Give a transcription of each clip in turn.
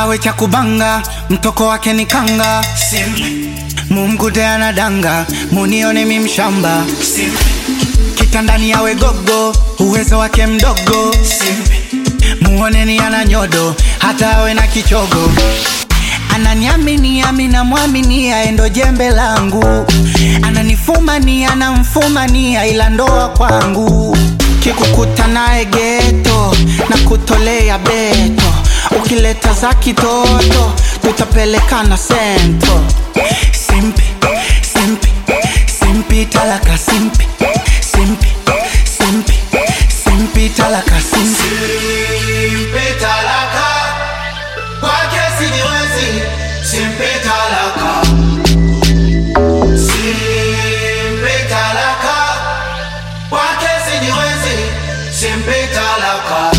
awe cha kubanga, mtoko wake ni kanga. Mumgude anadanga, munione mi mshamba. Kitandani awe gogo, uwezo wake mdogo. Muoneni ana nyodo, hata awe na kichogo. Ananiamini ami na mwamini endo jembe langu, ananifumania anamfumania ila ndoa kwangu. Kikukuta naye geto na kutolea beto, ukileta za kitoto tutapelekana sento. Simpi, simpi, simpi talaka simpi, simpi, simpi, simpi talaka simpi. Simpe talaka kwake sijiwezi, simpe talaka, simpe talaka kwake sijiwezi, simpe talaka.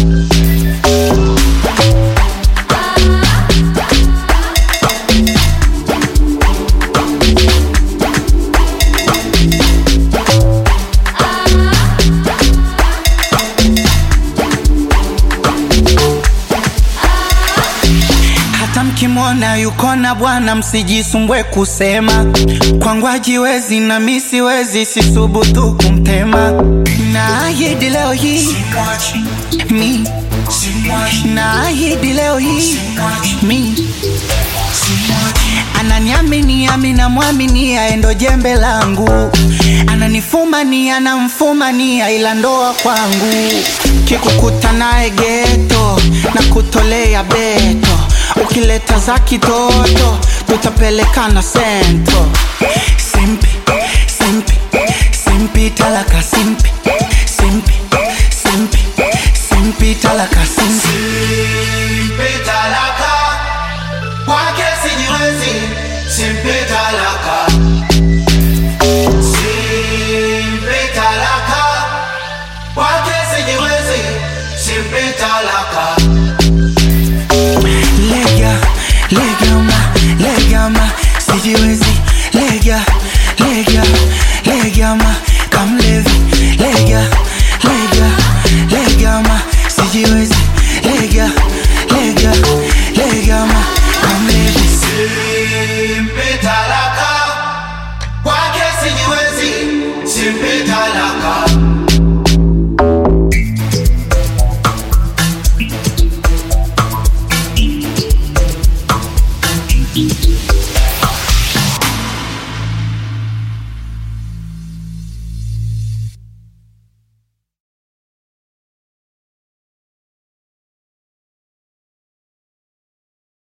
Hata mkimwona yuko na bwana, msijisumbwe kusema kwangu hajiwezi na mi siwezi, sisubutu kumtema. Naahidi leo hii mi, naahidi leo hii mi ananiamini ami na mwamini endo jembe langu, ananifumania anamfumania ila ndoa kwangu. Kikukuta naye geto na kutolea beto, ukileta za kitoto tutapelekana sento. Simpi, simpi, simpi talaka simpi,